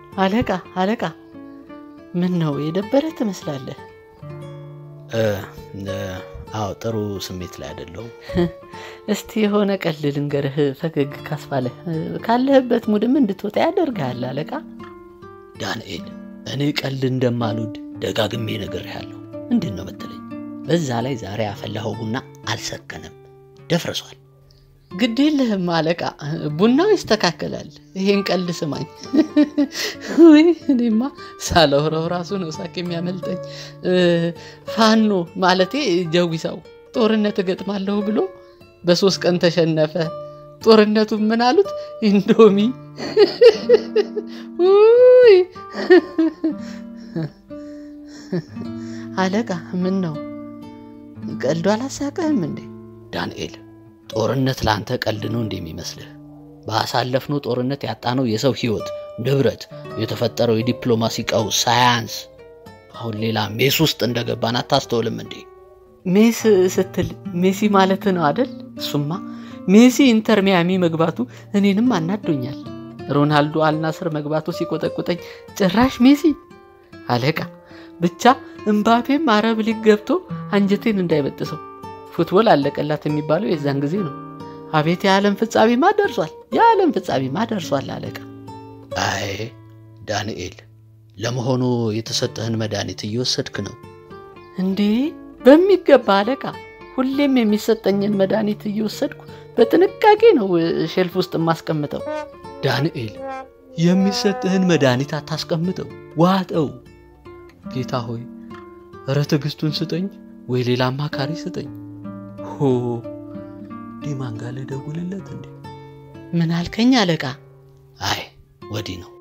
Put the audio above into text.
አለቃ አለቃ፣ ምን ነው የደበረ ትመስላለህ? አዎ ጥሩ ስሜት ላይ አይደለሁም። እስቲ የሆነ ቀልድ ልንገርህ፣ ፈገግ ካስባለህ ካለህበት ሙድም እንድትወጣ ያደርግሃል አለቃ። ዳንኤል እኔ ቀልድ እንደማልወድ ደጋግሜ ነግሬሃለሁ። ምንድን ነው መሰለኝ፣ በዛ ላይ ዛሬ ያፈላኸው ቡና አልሰከነም፣ ደፍርሷል። ግድ የለህም አለቃ፣ ቡናው ይስተካከላል። ይሄን ቀልድ ስማኝ። ውይ እኔማ ሳላወራው ራሱ ነው ሳቅ የሚያመልጠኝ። ፋኖ ማለቴ ጀዊሳው ጦርነት እገጥማለሁ ብሎ በሶስት ቀን ተሸነፈ። ጦርነቱ ምን አሉት? ኢንዶሚ። ውይ አለቃ፣ ምን ነው ቀልዱ አላሳቀህም እንዴ? ዳንኤል ጦርነት ለአንተ ቀልድ ነው እንደሚመስልህ? ባሳለፍነው ጦርነት ያጣነው የሰው ሕይወት፣ ንብረት፣ የተፈጠረው የዲፕሎማሲ ቀውስ ሳያንስ አሁን ሌላ ሜስ ውስጥ እንደገባን አታስተውልም እንዴ? ሜስ ስትል ሜሲ ማለት ነው አደል? እሱማ ሜሲ ኢንተር ሚያሚ መግባቱ እኔንም አናዶኛል። ሮናልዶ አልናስር መግባቱ ሲቆጠቁጠኝ ጭራሽ ሜሲ አለቃ። ብቻ እምባፔም አረብ ሊግ ገብቶ አንጀቴን እንዳይበጥሰው ፉትቦል አለቀላት የሚባለው የዛን ጊዜ ነው። አቤት የዓለም ፍጻሜማ ደርሷል፣ የዓለም ፍጻሜማ ደርሷል አለቃ። አይ ዳንኤል፣ ለመሆኑ የተሰጠህን መድኃኒት እየወሰድክ ነው እንዴ? በሚገባ አለቃ። ሁሌም የሚሰጠኝን መድኃኒት እየወሰድኩ በጥንቃቄ ነው ሼልፍ ውስጥ የማስቀምጠው። ዳንኤል፣ የሚሰጥህን መድኃኒት አታስቀምጠው፣ ዋጠው። ጌታ ሆይ እረ ትዕግስቱን ስጠኝ፣ ወይ ሌላ አማካሪ ስጠኝ። ሆ ዲማን ጋር ልደውልለት እንዴ? ምን አልከኝ አለቃ? አይ ወዲህ ነው